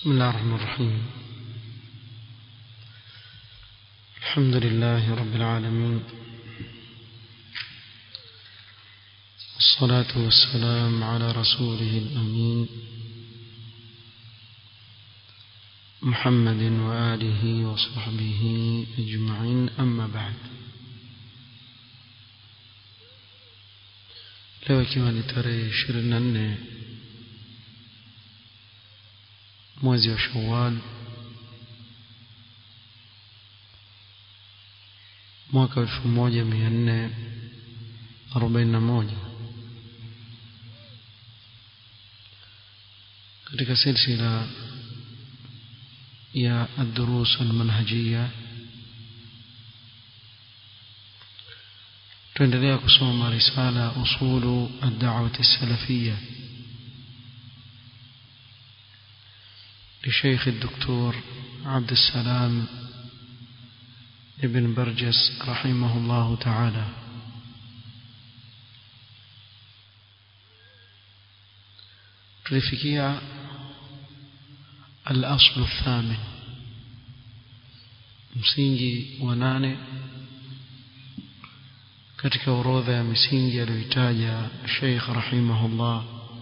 بسم الله الرحمن الرحيم الحمد لله رب العالمين والصلاة والسلام على رسوله الأمين محمد وآله وصحبه أجمعين أما بعد leo ikiwa ni tarehe ishirini na nne mwezi wa shawal mwaka elfu moja mia nne arobaini na moja katika silsila ya الدروس المنهجية tuendelea kusoma risala usulu ad-da'wah as-salafiyya لشيخ الدكتور عبد السلام ابن برجس رحمه الله تعالى tulifikia الأصل الثامن msingi wa nane katika orodha ya misingi aliyoitaja Sheikh rahimahullah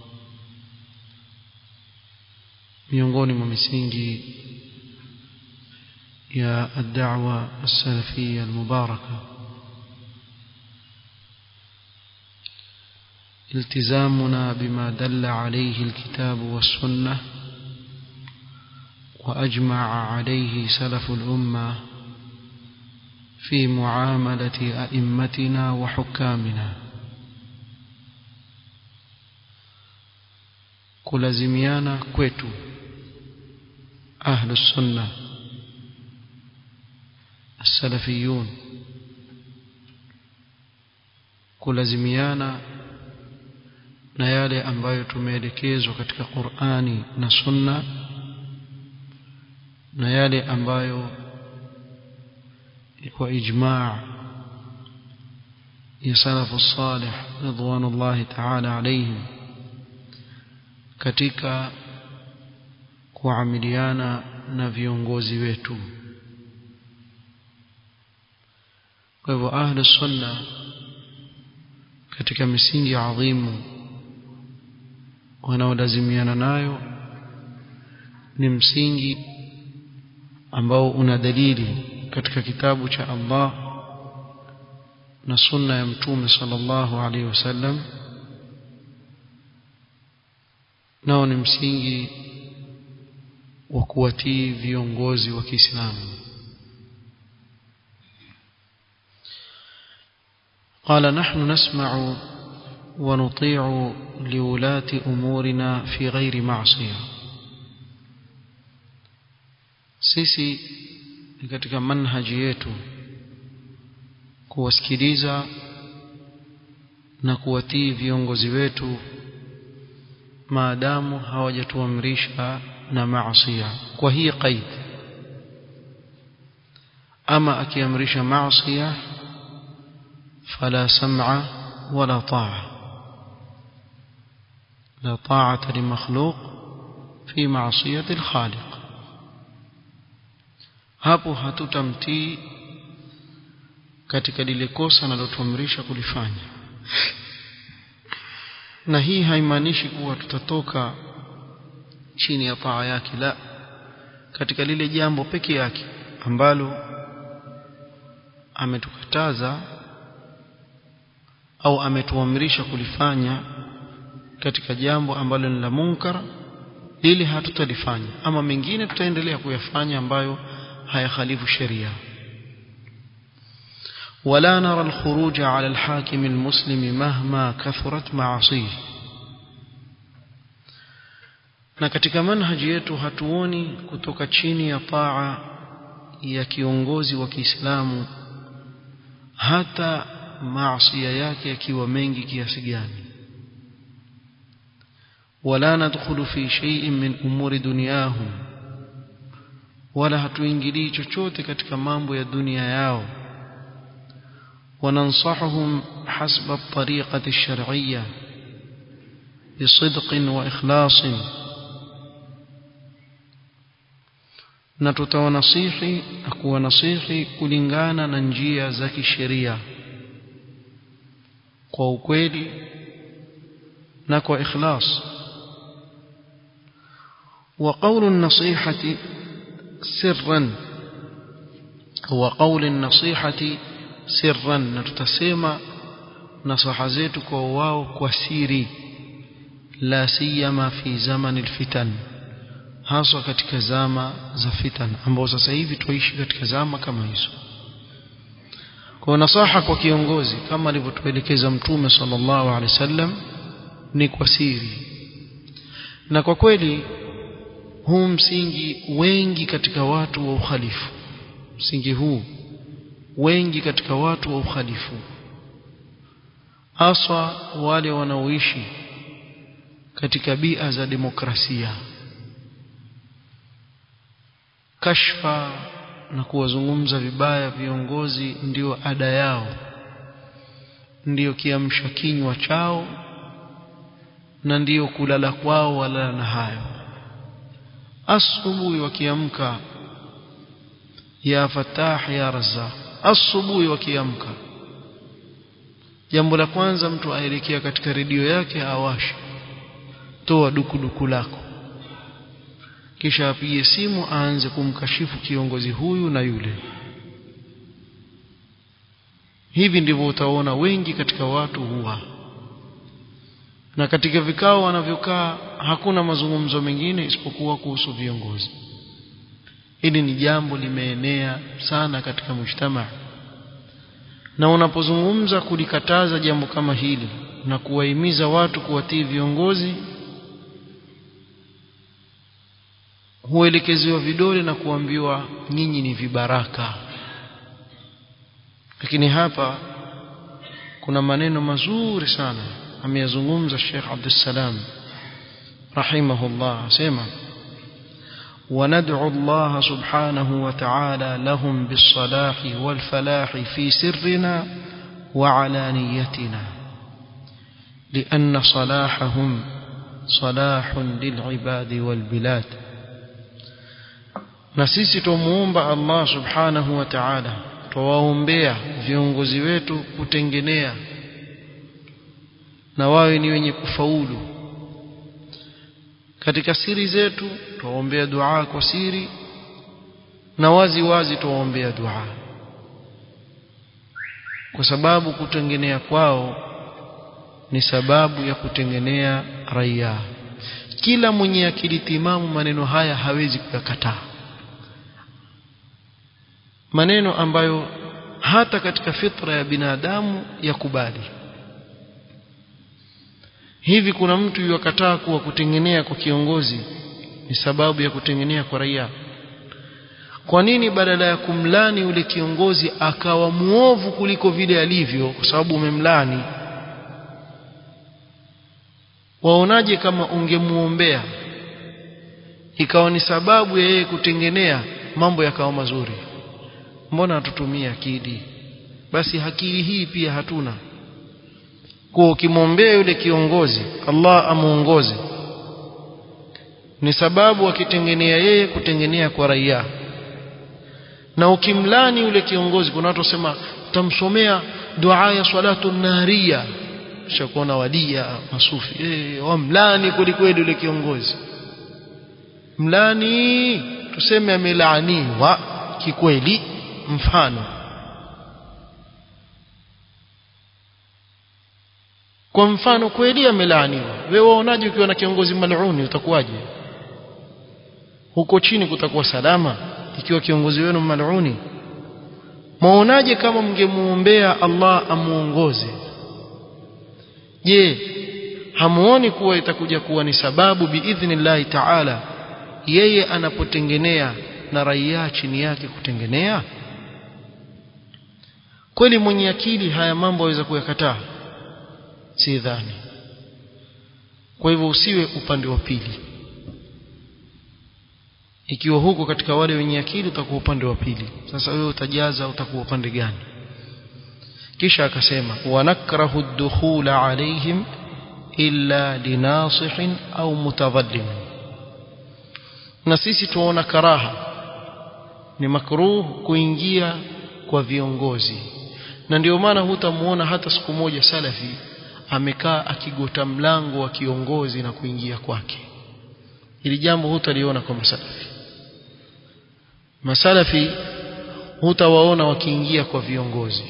miongoni mwa misingi ya ad-da'wa as-salafiyya al-mubarakah التزامنا بما دل عليه الكتاب والسنة وأجمع عليه سلف الأمة في معاملة أئمتنا وحكامنا kulazimiana kwetu ahlu sunna السلفيون kulazimiana na yale ambayo tumeelekezwa katika Qur'ani na Sunna na yale ambayo kwa ijma' ya salafu salih ridwanullahi ta'ala alayhim katika kuamiliana na viongozi wetu kwa hivyo ahlu sunna katika misingi adhimu wanaolazimiana nayo ni msingi ambao una dalili katika kitabu cha Allah na sunna ya mtume sallallahu alaihi wasallam nao ni msingi wa kuwatii viongozi wa Kiislamu قال نحن نسمع ونطيع لولاة أمورنا في غير معصية sisi katika manhaji yetu kuwasikiliza na kuwatii viongozi wetu maadamu hawajatuamrisha na maasiya kwa hii qaid ama akiamrisha maasiya fala sam'a wala ta'a la ta'ata li makhluq fi ma'siyati al-khaliq hapo hatutamtii katika lile kosa analotuamrisha kulifanya na hii haimaanishi kuwa tutatoka chini ya paa yake la katika lile jambo peke yake ambalo ametukataza au ametuamrisha kulifanya katika jambo ambalo ni la munkar lile hatutalifanya ama mengine tutaendelea kuyafanya ambayo hayakhalifu sheria ولا نرى الخروج على الحاكم المسلم مهما كثرت معاصيه na katika manhaji yetu hatuoni kutoka chini ya taa ya kiongozi wa Kiislamu hata maasiya yake yakiwa mengi kiasi gani wala nadkhulu fi shay'in min umuri dunyahum wala hatuingilii chochote katika mambo ya dunia yao وننصحهم حسب الطريقة الشرعية بصدق وإخلاص na tutawanasihi na kuwanasihi kulingana na njia za kisheria kwa ukweli na kwa ikhlas وقول النصيحة سرا وقول النصيحة سرا نتسمى نصح zetu kwa wao kwa siri la siyama fi zaman alfitan haswa katika zama za fitan ambao sasa hivi tuishi katika zama kama hizo kwa nasaha kwa kiongozi kama alivyotuelekeza mtume sallallahu alaihi wasallam ni kwa siri na kwa kweli huu msingi wengi katika watu wa ukhalifu msingi huu wengi katika watu wa ukhalifu haswa wale wanaoishi katika bia za demokrasia kashfa na kuwazungumza vibaya viongozi ndio ada yao ndiyo kiamsha kinywa chao na ndiyo kulala kwao walala na hayo asubuhi wakiamka ya fatah ya razzaq asubuhi wakiamka jambo la kwanza mtu aelekea katika redio yake awashe toa dukuduku lako kisha apige simu aanze kumkashifu kiongozi huyu na yule hivi ndivyo utaona wengi katika watu huwa na katika vikao wanavyokaa hakuna mazungumzo mengine isipokuwa kuhusu viongozi hili ni jambo limeenea sana katika mujtamaa na unapozungumza kulikataza jambo kama hili na kuwahimiza watu kuwatii viongozi huelekezewa vidole na kuambiwa nyinyi ni vibaraka lakini hapa kuna maneno mazuri sana ameyazungumza Sheikh Abdussalam rahimahullah asema وندعو الله سبحانه وتعالى لهم بالصلاح والفلاح في سرنا وعلانيتنا لأن صلاحهم صلاح للعباد والبلاد na sisi tumuomba Allah subhanahu wa ta'ala tuwaombea viongozi wetu kutengenea na wawe ni wenye kufaulu katika siri zetu tuwaombea dua kwa siri na wazi wazi tuwaombea dua kwa sababu kutengenea kwao ni sababu ya kutengenea raia kila mwenye akili timamu maneno haya hawezi kuyakataa maneno ambayo hata katika fitra ya binadamu yakubali hivi kuna mtu yuakataa kuwa kutengenea kwa kiongozi ni sababu ya kutengenea kwa raia kwa nini badala ya kumlani yule kiongozi akawa muovu kuliko vile alivyo kwa sababu umemlani waonaje kama ungemuombea ikawa ni sababu ya yeye kutengenea mambo yakawa mazuri mbona hatutumii akili basi akili hii pia hatuna kwa ukimwombea yule kiongozi Allah amuongoze ni sababu akitengenea yeye kutengenea kwa raia na ukimlani yule kiongozi kuna watu wasema tamsomea dua ya salatu naria kisha kuona wadia masufi eh wamlani kwelikweli yule kiongozi mlani tuseme amelaaniwa kikweli mfano kwa mfano kweli amelaaniwa wewe waonaje ukiwa na kiongozi maluni utakuwaje huko chini kutakuwa salama ikiwa kiongozi wenu maluni maonaje kama mngemuombea Allah amuongoze je hamuoni kuwa itakuja kuwa ni sababu biidhnillahi ta'ala yeye anapotengenea na raia chini yake kutengenea kweli mwenye akili haya mambo aweza kuyakataa si dhani kwa hivyo usiwe upande wa pili ikiwa huko katika wale wenye akili utakuwa upande wa pili sasa wewe utajaza utakuwa upande gani kisha akasema wanakrahu ad-dukhula alaihim illa linasihin au mutadhallim na sisi tuona karaha ni makruh kuingia kwa viongozi na ndio maana hutamuona hata siku moja salafi amekaa akigota mlango wa kiongozi na kuingia kwake ili jambo hutaliona kwa masalafi masalafi hutawaona wakiingia kwa viongozi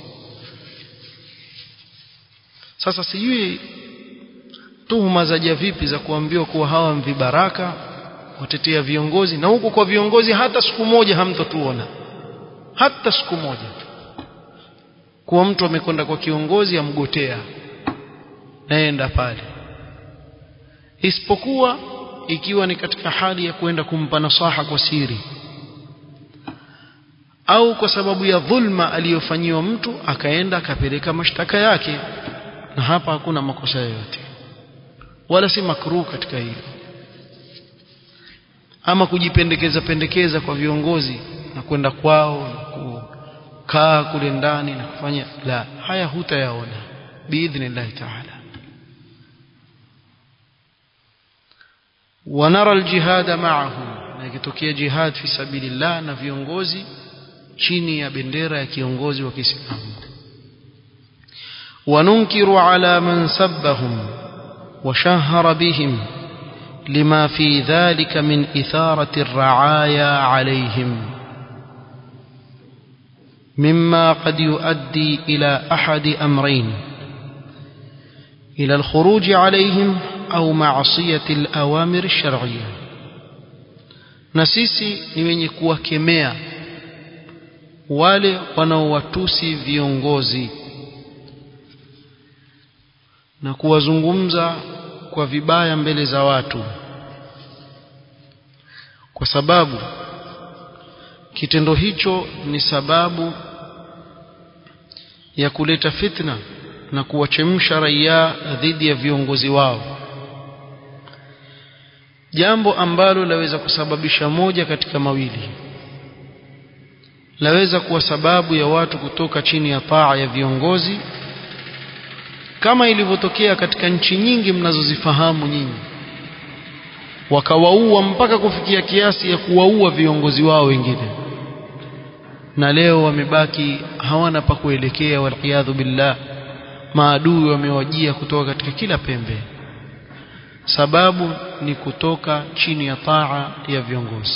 sasa sijui tuhuma zaja vipi za kuambiwa kuwa hawa mvibaraka watetea viongozi na huku kwa viongozi hata siku moja hamtotuona hata siku moja kuwa mtu amekwenda kwa kiongozi amgotea naenda pale isipokuwa ikiwa ni katika hali ya kwenda kumpa nasaha kwa siri au kwa sababu ya dhulma aliyofanyiwa mtu akaenda akapeleka mashtaka yake na hapa hakuna makosa yoyote wala si makruh katika hilo ama kujipendekeza pendekeza kwa viongozi na kwenda kwao na kukaa kule ndani na kufanya la haya hutayaona biidhnillahi taala ونرى الجهاد معهم na ikitokea jihad fi sabilillah na viongozi chini ya bendera ya kiongozi wa Kiislamu وننكر على من سبهم وشهر بهم لما في ذلك من إثارة الرعايا عليهم مما قد يؤدي إلى أحد أمرين إلى الخروج عليهم أو معصية الأوامر الشرعية نسيسي نمني kuwakemea wale wanaowatusi viongozi na kuwazungumza kwa vibaya mbele za watu kwa sababu kitendo hicho ni sababu ya kuleta fitna na kuwachemsha raia dhidi ya viongozi wao jambo ambalo laweza kusababisha moja katika mawili laweza kuwa sababu ya watu kutoka chini ya taa ya viongozi kama ilivyotokea katika nchi nyingi mnazozifahamu nyinyi wakawaua mpaka kufikia kiasi ya kuwaua viongozi wao wengine na leo wamebaki hawana pa kuelekea waliyadhu billah maadui wamewajia kutoka katika kila pembe sababu ni kutoka chini ya taa ya viongozi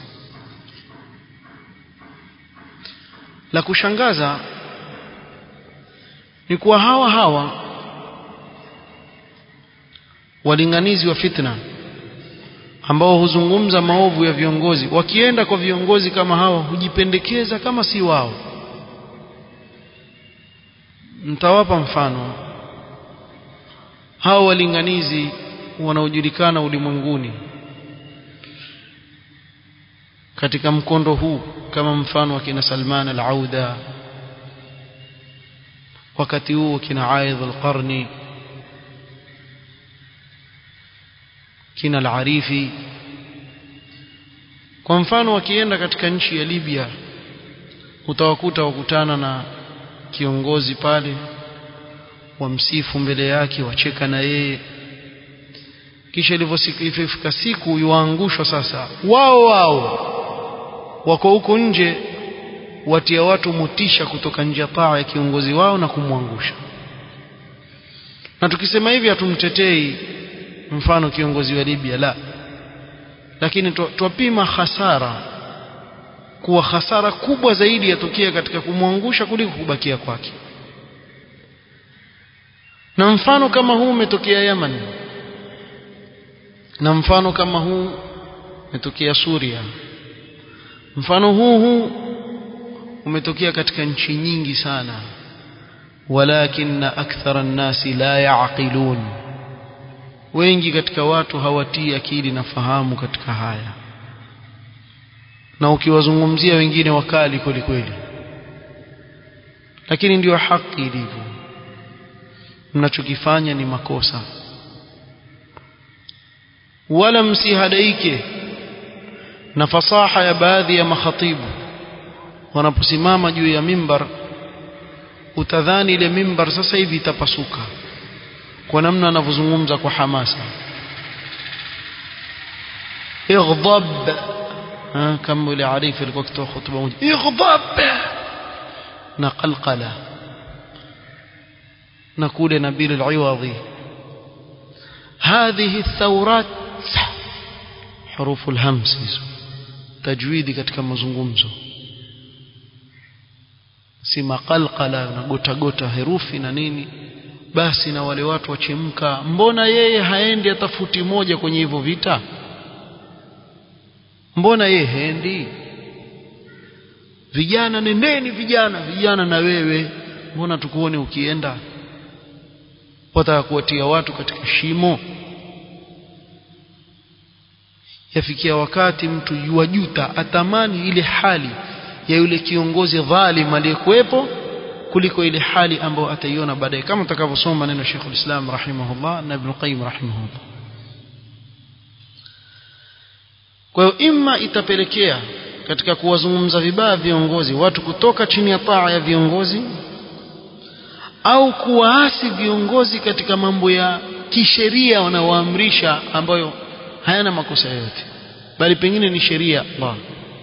la kushangaza ni kuwa hawa hawa walinganizi wa fitna ambao huzungumza maovu ya viongozi wakienda kwa viongozi kama hawa hujipendekeza kama si wao mtawapa mfano hao walinganizi wanaojulikana ulimwenguni katika mkondo huu kama mfano wa kina Salman al-Auda wakati huo kina Aidh al-Qarni kina al-Arifi kwa mfano wakienda katika nchi ya Libya utawakuta wakutana na kiongozi pale wamsifu mbele yake wacheka na yeye kisha ilivyofika siku yuangushwa sasa wao wao wako huko nje watia watu motisha kutoka nje ya taa ya kiongozi wao na kumwangusha na tukisema hivi hatumtetei mfano kiongozi wa Libya la lakini twapima hasara kuwa hasara kubwa zaidi yatokea katika kumwangusha kuliko kubakia kwake na mfano kama huu umetokea Yemen na mfano kama huu umetokea Suria mfano huu huu umetokea katika nchi nyingi sana walakinna akthara an-nasi la yaqilun wengi katika watu hawatii akili na fahamu katika haya na ukiwazungumzia wengine wakali kweli kweli lakini ndiyo haki ilivyo mnachokifanya ni makosa wala msihadaike na fasaha ya baadhi ya makhatibu wanaposimama juu ya mimbar utadhani ile mimbar sasa hivi itapasuka kwa namna anavyozungumza kwa hamasa ighdab kama yule arifu alikuwa akitoa hutuba moja ighdab na qalqala na kule nabil al-iwadhi هذه الثورات حروف الهمس tajwidi katika mazungumzo si maqalqala na gota gota herufi na nini basi na wale watu wachemka mbona yeye haendi atafuti moja kwenye hivyo vita mbona yeye haendi vijana nendeni vijana vijana na wewe mbona tukuone ukienda wataka kuwatia watu katika shimo yafikia wakati mtu yuwajuta atamani ile hali ya yule kiongozi dhalim aliyekuwepo kuliko ile hali ambayo ataiona baadaye kama tutakavyosoma maneno Sheikh ulislam rahimahullah na Ibn Qayyim rahimahullah kwa hiyo imma itapelekea katika kuwazungumza vibaya viongozi watu kutoka chini ya taa ya viongozi au kuwaasi viongozi katika mambo ya kisheria wanaoamrisha ambayo hayana makosa yoyote bali pengine ni sheria Allah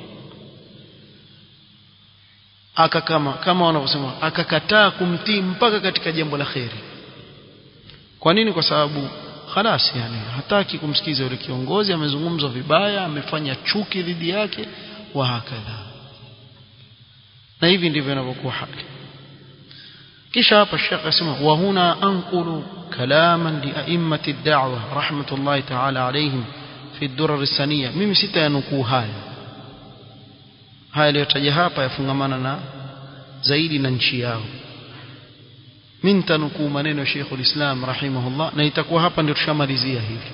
aka kama kama wanavyosema akakataa kumtii mpaka katika jambo la kheri kwa nini kwa sababu khalas yani hataki kumsikiza yule kiongozi amezungumzwa vibaya amefanya chuki dhidi yake wa hakadha na hivi ndivyo inavyokuwa hali kisha hapa Sheikh asema wa huna anqulu kalaman li a'immati ad-da'wa rahmatullahi ta'ala alayhim fi ad-durar as-saniyah mimi sitayanukuu haya haya yaliyotaja hapa yafungamana na zaidi na nchi yao mimi nitanukuu maneno ya Sheikh ulislam rahimahullah na itakuwa hapa ndio tushamalizia hivi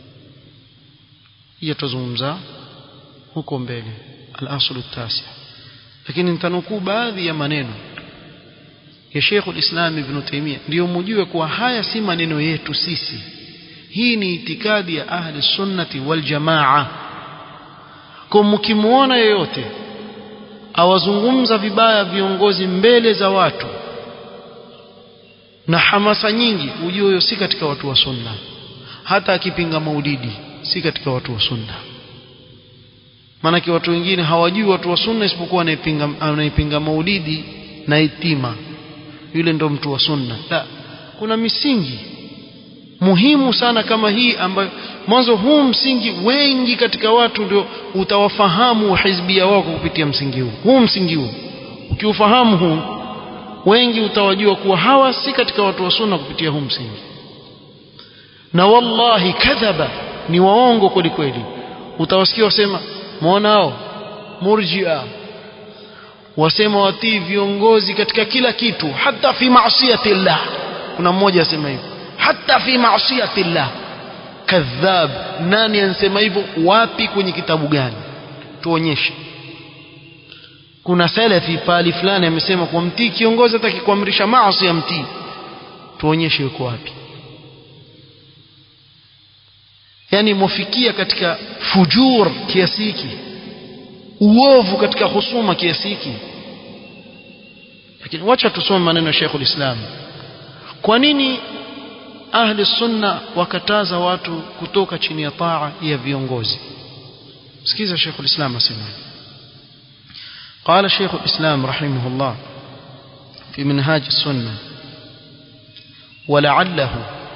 hiyo tuzungumza huko mbele al-aslu at-tasi lakini nitanukuu baadhi ya maneno ya Sheikh ulislam Ibn Taymiyyah ndio mjue kuwa haya si maneno yetu sisi hii ni itikadi ya ahli sunnati wal jamaa kwa mkimuona yoyote awazungumza vibaya viongozi mbele za watu na hamasa nyingi ujue huyo si katika watu wa sunna hata akipinga maulidi si katika watu wa sunna maanake watu wengine hawajui watu wa sunna isipokuwa anaipinga anaipinga maulidi na itima yule ndo mtu wa sunna la kuna misingi muhimu sana kama hii ambayo mwanzo huu msingi wengi katika watu ndio utawafahamu hizbia wako kupitia msingi huu huu msingi huu ukiufahamu huu wengi utawajua kuwa hawa si katika watu wa sunna kupitia huu msingi na wallahi kadhaba ni waongo kweli kweli utawasikia wasema muonao murjia wasema watii viongozi katika kila kitu hata fi maasiyati llah kuna mmoja asema hivyo hata fi maasiyati llah kadhab nani ansema hivyo wapi kwenye kitabu gani tuonyeshe kuna salafi pali fulani amesema kwa mtii kiongozi atakikuamrisha maasi ya mtii tuonyeshe yuko wapi yani mofikia katika fujur kiasi hiki uovu katika husuma kiasi hiki lakini wacha tusome maneno ya Sheikhul Islam kwa nini ahli sunna wakataza watu kutoka chini ya taa ya viongozi sikiza Sheikhul Islam asema قال شيخ الإسلام رحمه الله في منهاج السنة ولعله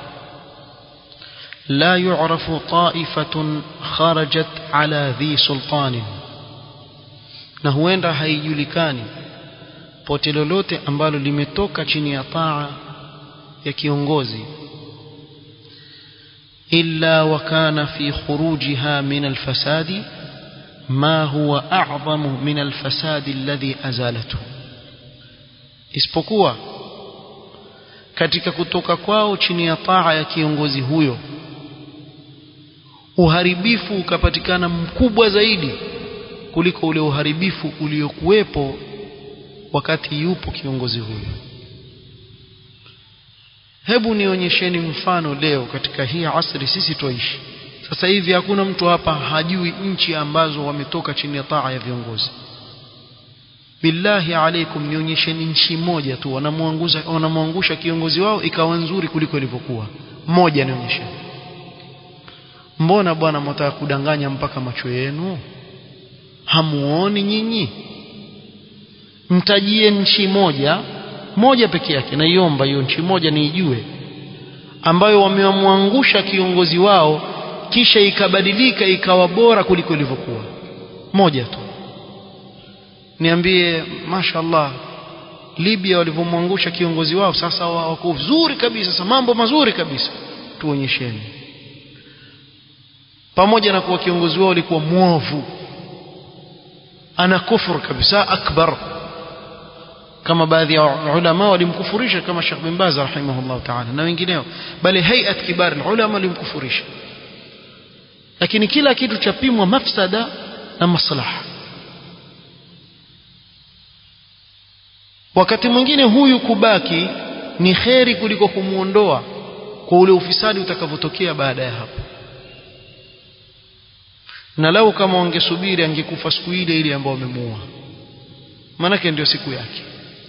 لا يعرف طائفة خرجت على ذي سلطان na huenda haijulikani pote lolote ambalo limetoka chini ya taa ya kiongozi illa wa kana fi khurujiha min alfasadi ma huwa a'zamu min alfasadi alladhi azalatu isipokuwa katika kutoka kwao chini ya taa ya kiongozi huyo uharibifu ukapatikana mkubwa zaidi kuliko ule uharibifu uliokuwepo wakati yupo kiongozi huyo hebu nionyesheni mfano leo katika hii asri sisi tuishi sasa hivi hakuna mtu hapa hajui nchi ambazo wametoka chini ya taa ya viongozi billahi alaikum nionyesheni nchi moja tu wanamwangusha wanamwangusha kiongozi wao ikawa nzuri kuliko ilivyokuwa moja nionyesheni mbona bwana mtaka kudanganya mpaka macho yenu hamuoni nyinyi mtajie nchi moja moja peke yake naiomba hiyo nchi moja niijue ambayo wamewamwangusha kiongozi wao kisha ikabadilika ikawa bora kuliko ilivyokuwa moja tu niambie mashallah Libya walivyomwangusha kiongozi wao sasa wako vizuri kabisa sasa mambo mazuri kabisa tuonyesheni pamoja na kuwa kiongozi wao alikuwa mwovu ana kufur kabisa akbar kama baadhi ya ulama walimkufurisha kama Sheikh bin Baz rahimahullah ta'ala na wengineo bali hayat kibar ulama walimkufurisha lakini kila kitu chapimwa mafsada na maslaha wakati mwingine huyu kubaki ni kheri kuliko kumuondoa kwa ule ufisadi utakavyotokea baada ya hapo na lau kama wangesubiri angekufa siku ile ile ambayo wamemuua maanake ndio siku yake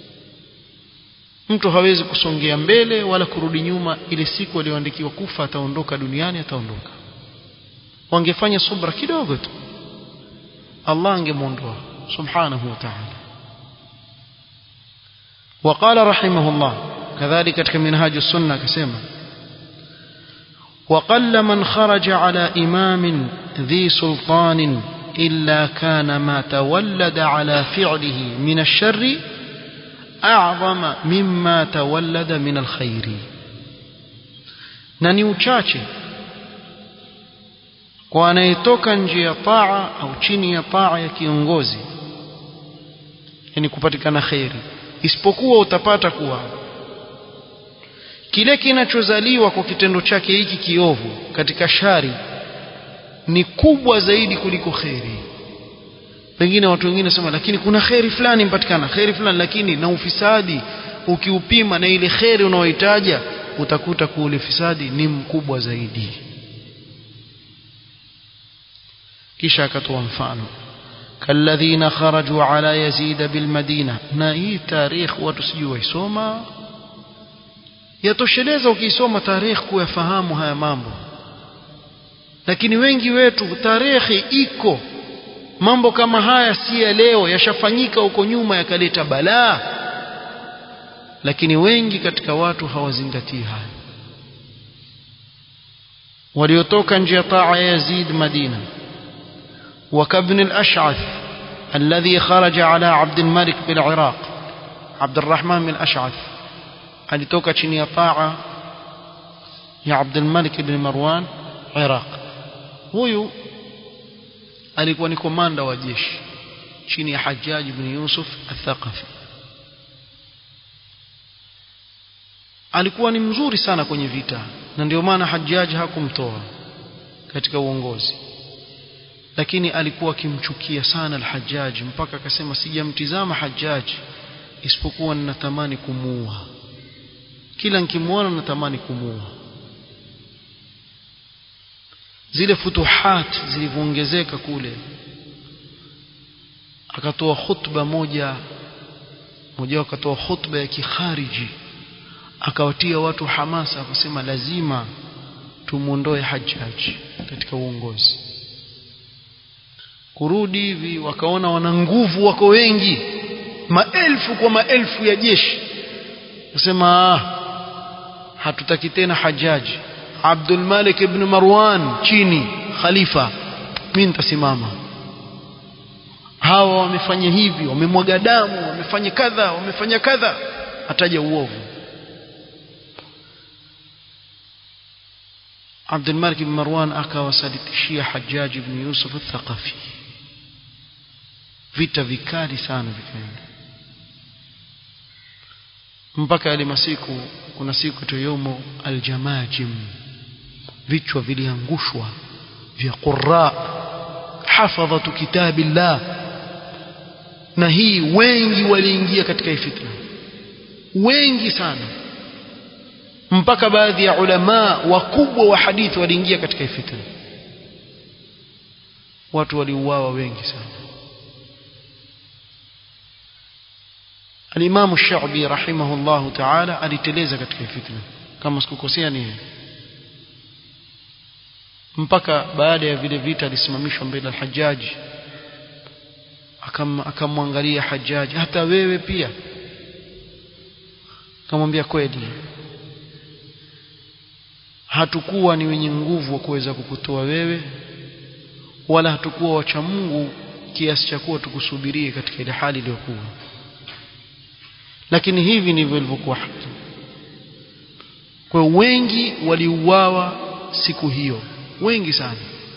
mtu hawezi kusongea mbele wala kurudi nyuma ile siku aliyoandikiwa kufa ataondoka duniani ataondoka wangefanya subra kidogo tu Allah angemwondoa subhanahu wa ta'ala وقال رحمه الله كذلك katika منهاج السنة كسمة وقل من خرج على إمام ذي سلطان إلا كان ما تولد على فعله من الشر أعظم مما تولد من الخير na ni uchache kwa anayetoka nje ya taa au chini ya taa ya kiongozi yani kupatikana kheri isipokuwa utapata kuwa kile kinachozaliwa kwa kitendo chake hiki kiovu katika shari ni kubwa zaidi kuliko kheri pengine watu wengine wasema lakini kuna kheri fulani mpatikana kheri fulani lakini na ufisadi ukiupima na ile kheri unaohitaja utakuta kuwa ule fisadi ni mkubwa zaidi kisha akatoa mfano كالذين خرجوا على يزيد بالمدينة na hii tarikh watu sijui waisoma yatosheleza ukisoma tarikh kuyafahamu haya mambo lakini wengi wetu tarehe iko mambo kama haya si ya leo yashafanyika huko nyuma yakaleta balaa lakini wengi katika watu hawazingatii haya waliotoka nje ya taa ya Yazid Madina وكابن الأشعث الذي خرج على عبد الملك بالعراق عبد الرحمن بن الأشعث alitoka chini ya taa ya Abdul Malik ibn Marwan Iraq huyu alikuwa ni komanda wa jeshi chini ya Hajjaj ibn Yusuf al-Thaqafi alikuwa ni mzuri sana kwenye vita na ndio maana Hajjaj hakumtoa katika uongozi lakini alikuwa akimchukia sana al-Hajjaj mpaka akasema sijamtizama Hajjaj isipokuwa ninatamani kumuua kila nikimwona natamani kumuua zile futuhat zilivyoongezeka kule akatoa khutba moja moja akatoa khutba ya kikhariji akawatia watu hamasa akasema lazima tumuondoe Hajjaj katika uongozi kurudi hivi wakaona wana nguvu wako wengi maelfu kwa maelfu ya jeshi kusema hatutaki tena Hajjaj Abdul Malik ibn Marwan chini khalifa mimi nitasimama hawa wamefanya hivi wamemwaga damu wamefanya kadha wamefanya kadha ataja uovu Abdul Malik ibn Marwan akawasalitishia Hajjaj ibn Yusuf al-Thaqafi vita vikali sana vikaenda mpaka yale masiku kuna siku tu yomo aljamajim vichwa viliangushwa vya qurra hafadhatu kitabillah na hii wengi waliingia katika fitna wengi sana mpaka baadhi ya ulama wakubwa wa hadithi waliingia katika fitna watu waliuawa wengi sana Al-Imam Ash-Sha'bi rahimahullahu ta'ala aliteleza katika fitna kama sikukosea ni mpaka baada ya vile vita alisimamishwa mbele al-Hajjaj akamwangalia Hajjaj hata wewe pia akamwambia kweli hatukuwa ni wenye nguvu wa kuweza kukutoa wewe wala hatukuwa wacha Mungu kiasi cha kuwa tukusubirie katika ile hali iliyokuwa lakini hivi ndivyo ilivyokuwa haki kwa wengi waliuawa siku hiyo wengi sana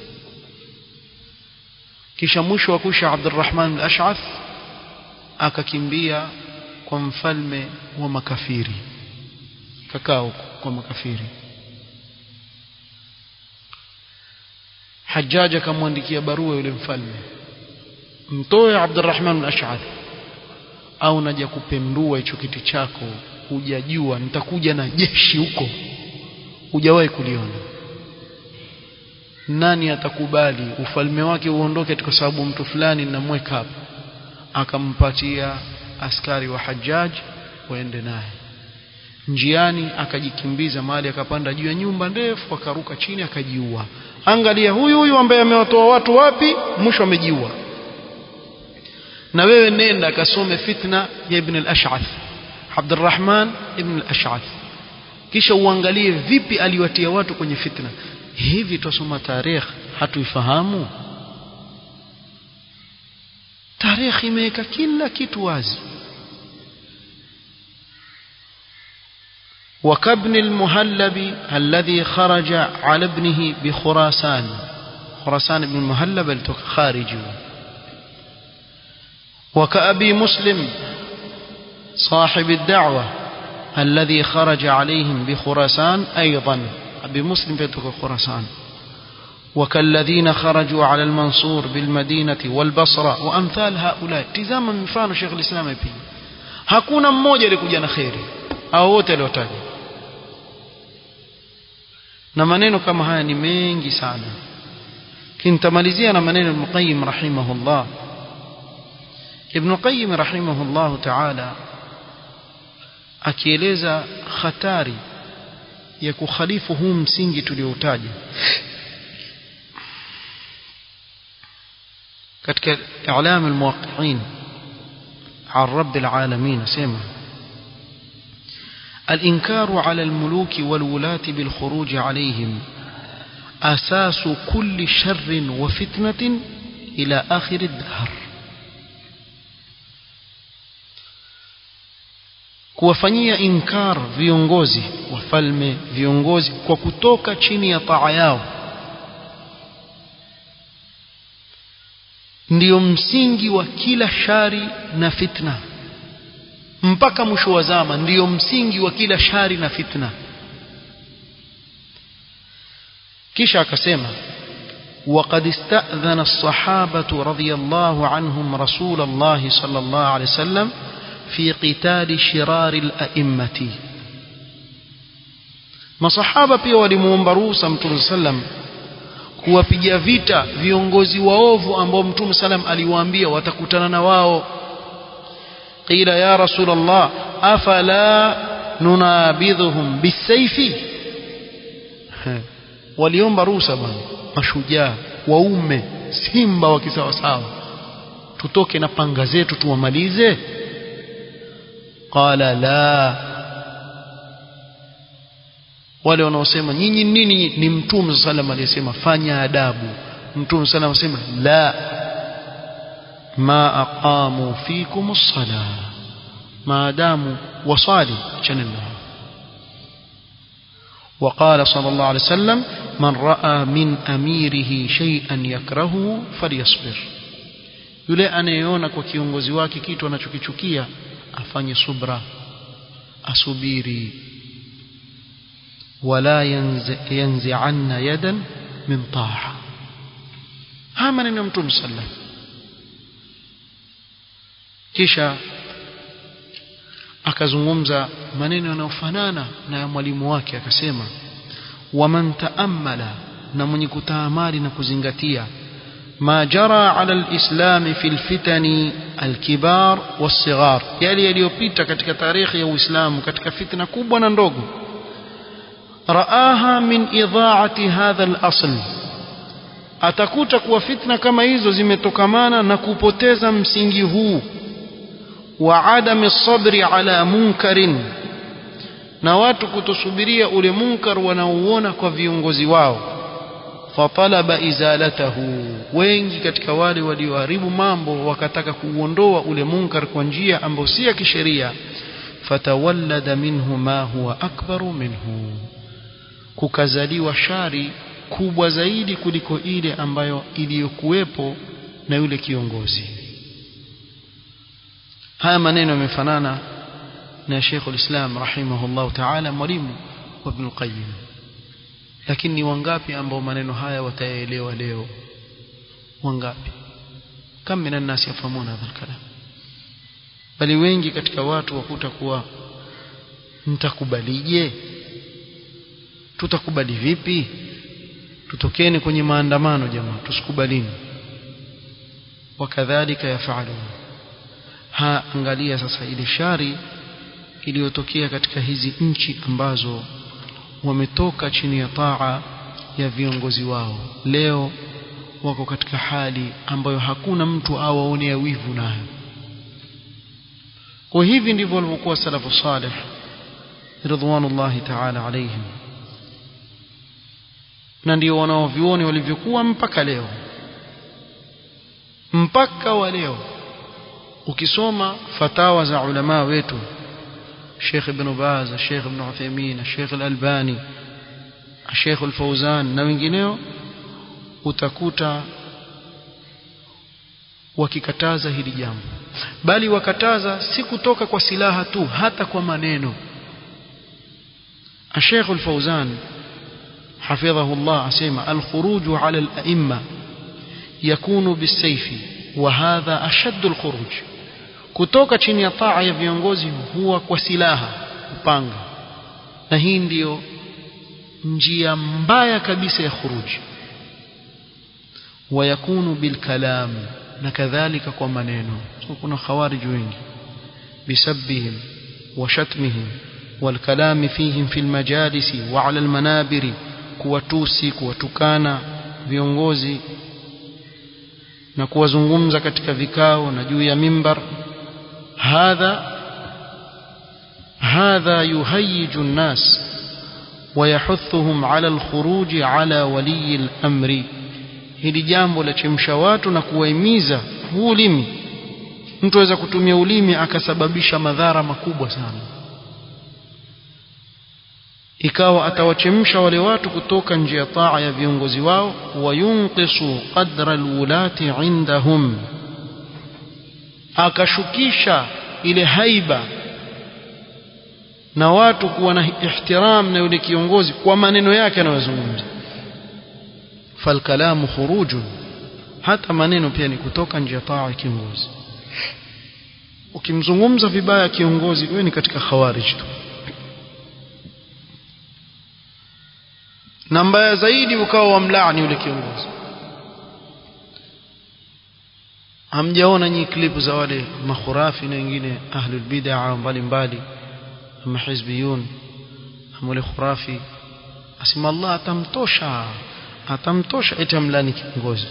kisha mwisho wa kusha Abdurrahman al-Ash'ath akakimbia kwa mfalme wa makafiri kakao kwa makafiri Hajjaj akamwandikia barua yule mfalme mtoe Abdurrahman al-Ash'ath au naja kupendua hicho kiti chako hujajua nitakuja na jeshi huko hujawahi kuliona nani atakubali ufalme wake uondoke kwa sababu mtu fulani namweka hapa akampatia askari wa Hajjaj waende naye njiani akajikimbiza mahali akapanda juu ya nyumba ndefu akaruka chini akajiua angalia huyu huyu ambaye amewatoa watu wapi mwisho amejiua na wewe nenda kasome fitna ya ibn al-ash'ath Abdurrahman ibn al-ash'ath kisha uangalie vipi aliwatia watu kwenye fitna hivi tusoma tarehe hatuifahamu tarehe imeweka kila kitu wazi وكابن المهلب الذي خرج على ابنه بخراسان خراسان بن المهلب خارجي وكأبي مسلم صاحب الدعوة الذي خرج عليهم بخراسان أيضا أبي مسلم في خراسان وكالذين خرجوا على المنصور بالمدينة والبصرة وأمثال هؤلاء تزاما مفano شيخ الإسلام ابن hakuna mmoja alikuja na kheri au wote aliotaja na maneno kama haya ni mengi sana kintamalizia na maneno Ibn Qayyim rahimahullah Ibn Qayyim rahimahullah ta'ala akieleza hatari ya kukhalifu huu msingi tulioutaja katika i'lam al-muwaqqi'in عن رب العالمين سمع الإنكار على الملوك والولاة بالخروج عليهم أساس كل شر وفتنة إلى آخر الدهر kuwafanyia inkar viongozi wafalme viongozi kwa kutoka chini ya taa yao ndiyo msingi wa kila shari na fitna mpaka mwisho wa zama ndiyo msingi wa kila shari na fitna kisha akasema وقد استأذن الصحابة رضي الله عنهم رسول الله صلى الله عليه وسلم في قتال شرار الأئمة masahaba pia walimuomba ruhusa mtume sallam kuwapiga vita viongozi waovu ambao mtume sallam aliwaambia watakutana na wao qila ya rasul allah afala nunabidhuhum bisayfi waliomba ruhusa bwana mashujaa waume simba wa kisawasawa tutoke na panga zetu tuwamalize qala la wale wanaosema nyinyi nini ni mtume sallam aliyesema fanya adabu mtume sallam asema la ma aqamu fikum as-sala maadamu wasali chanena وقال صلى الله عليه وسلم من رأى من أميره شيئا يكرهه فليصبر yule anayeona kwa kiongozi wake kitu anachokichukia afanye subra asubiri wala yanzi'anna yadan min ta'a haya maneno ya mtume sallam kisha akazungumza maneno yanayofanana na ya mwalimu wake akasema waman taammala na mwenye kutaamali na kuzingatia ما جرى على الإسلام في الفتن الكبار والصغار يلي yaliyopita katika tarikhi ya Uislamu katika fitna kubwa na ndogo رآها من إضاعة هذا الأصل atakuta kuwa fitna kama hizo zimetokamana na kupoteza msingi huu wa adami sabri ala munkarin na watu kutosubiria ule munkar wanaouona kwa viongozi wao fatalaba izalatahu wengi katika wale walioharibu mambo wakataka kuuondoa ule munkar kwa njia ambayo si ya kisheria fatawallada minhu ma huwa akbaru minhu kukazaliwa shari kubwa zaidi kuliko ile ambayo iliyokuwepo na yule kiongozi haya maneno yamefanana na Sheikh ulislam rahimahullah ta'ala mwalimu wa Ibn Qayyim lakini ni wangapi ambao maneno haya wataelewa leo wangapi kam minan nas yafhamuna hadha kalam bali wengi katika watu wakuta kuwa mtakubalije tutakubali vipi tutokeni kwenye maandamano jamaa tusikubalini wakadhalika yafalun ha angalia sasa ile shari iliyotokea katika hizi nchi ambazo wametoka chini ya taa ya viongozi wao leo wako katika hali ambayo hakuna mtu awaonea wivu nayo kwa hivi ndivyo walivyokuwa salafu salih ridwanullahi ta'ala alaihim na ndio wanaovioni walivyokuwa mpaka leo mpaka wa leo ukisoma fatawa za ulama wetu Sheikh Ibn Baz, Sheikh Ibn Uthaymeen, Sheikh Al-Albani, Sheikh Al-Fawzan na wengineo utakuta wakikataza hili jambo bali wakataza si kutoka kwa silaha tu hata kwa maneno Sheikh Al-Fawzan حفظه الله أسيما الخروج على الأئمة يكون بالسيف وهذا أشد الخروج kutoka chini ya taa ya viongozi huwa kwa silaha upanga na hii ndiyo njia mbaya kabisa ya khuruji wayakunu bilkalam na kadhalika kwa maneno so kuna khawarij wengi bisabbihim wa shatmihim والكلام فيهم في المجالس وعلى المنابر kuwatusi kuwatukana viongozi na kuwazungumza katika vikao na juu ya mimbar hadha hadha yuhayyiju an-nas ويحثهم على الخروج على ولي الأمر hili jambo la chemsha watu na kuwahimiza huu ulimi mtu aweza kutumia ulimi akasababisha madhara makubwa sana ikawa atawachemsha wale watu kutoka nje ya taa ya viongozi wao wayunqisu qadra alwulati indahum akashukisha ile haiba na watu kuwa na ihtiram na yule kiongozi kwa maneno yake anayozungumza falkalamu khurujun hata maneno pia ni kutoka nje ya taa ya kiongozi ukimzungumza vibaya kiongozi wewe ni katika khawarij tu na mbaya zaidi ukawa wamlaani yule kiongozi hamjaona nyinyi klipu za wale makhurafi na wengine ahlul bid'a mbalimbali ama hizbiyun ama wale khurafi asema Allah atamtosha atamtosha eti amlani kiongozi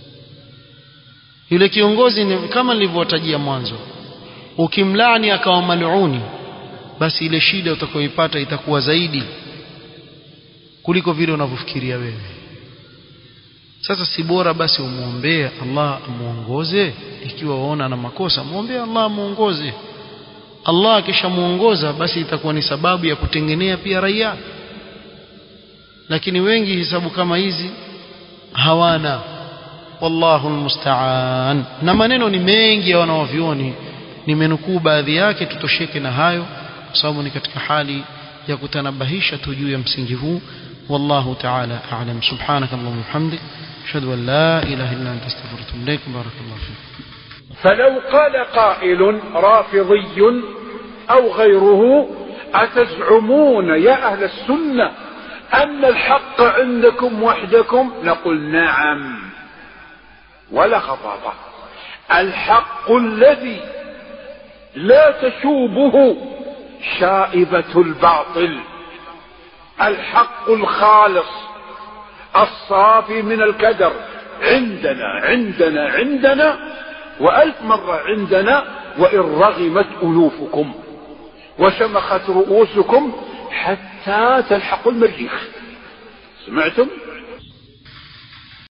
yule kiongozi ni kama nilivyowatajia mwanzo ukimlani akawa maluni basi ile shida utakayoipata itakuwa zaidi kuliko vile unavyofikiria wewe sasa si bora basi umuombee Allah amuongoze ikiwa waona ana makosa muombee Allah amuongoze Allah akishamuongoza basi itakuwa ni sababu ya kutengenea pia raia lakini wengi hisabu kama hizi hawana wallahu almusta'an na maneno ni mengi ya wanaovioni nimenukuu baadhi yake tutosheke na hayo kwa sababu ni katika hali ya kutanabahisha tu juu ya msingi huu والله تعالى أعلم سبحانك اللهم وبحمدك أشهد أن لا إله إلا أنت استغفرك وأتوب إليك بارك الله فيك فلو قال قائل رافضي أو غيره أتزعمون يا أهل السنة أن الحق عندكم وحدكم نقول نعم ولا خطابة الحق الذي لا تشوبه شائبة الباطل الحق الخالص الصافي من الكدر عندنا عندنا عندنا وألف مرة عندنا وإن رغمت أنوفكم وشمخت رؤوسكم حتى تلحقوا المريخ سمعتم